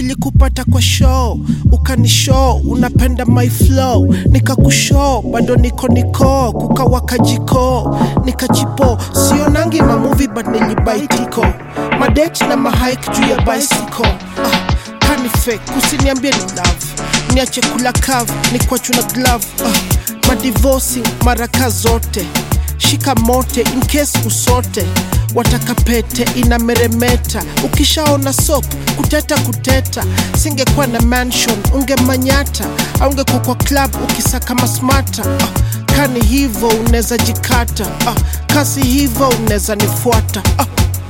nilikupata kwa show ukanishow unapenda my flow nikakushow bado niko niko kukawaka jiko nikachipo sionangi mamuvi but nilibaitiko madate na mahike juu ya bicycle ah, kani fake usiniambie ni love niache kula kav ni kwachu na glove ah, madivosi maraka zote shika mote in case usote wataka pete inameremeta ukishaona sop kuteta kuteta singekuwa na mansion ungemanyata aungekuwa kwa club ukisaka masmata ah, kani hivo unaweza jikata ah, kasi hivo unaweza nifuata ah.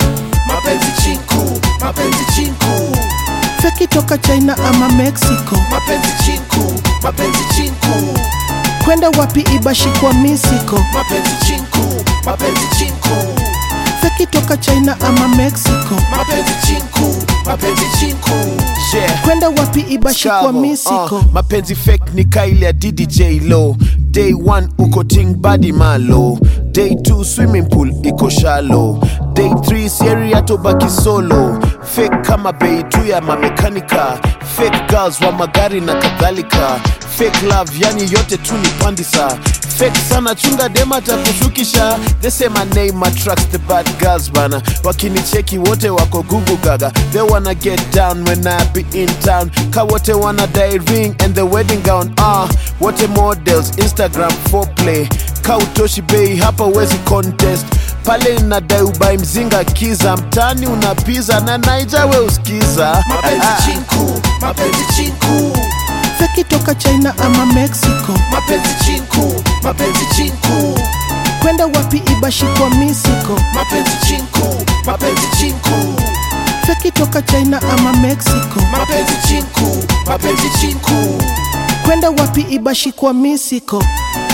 mapenzi chinku mapenzi chinku feki toka china ama mexico mapenzi chinku mapenzi chinku kwenda wapi ibashi kwa misiko mapenzi chinku mapenzi chinku feki toka china ama mexico mapenzi chinku mapenzi chinku yeah. kwenda wapi ibashi kwa Chavo, misiko uh, mapenzi fake ni kaile ya ddj low day 1 uko ting badi malo day 2 swimming pool iko shallow day 3 sieri atobaki solo fake kama bei tu ya mamekanika fake girls wa magari na kadhalika fake love yani yote tu ni pandisa fake sana chunga dema takushukisha they say my name attracts the bad girls bana wakinicheki wote wako gugu gaga they wanna get down when I be in town ka wote wanna die ring and the wedding gown ah wote models instagram foreplay ka utoshi bei hapa wezi contest pale nadai ubai mzinga kiza mtani unapiza na naija we uskiza mapenzi chinku mapenzi chinku feki toka china ama mexico mapenzi chinku mapenzi chinku kwenda wapi ibashi kwa misiko mapenzi chinku mapenzi chinku feki toka china ama mexico mapenzi chinku mapenzi chinku kwenda wapi ibashi kwa misiko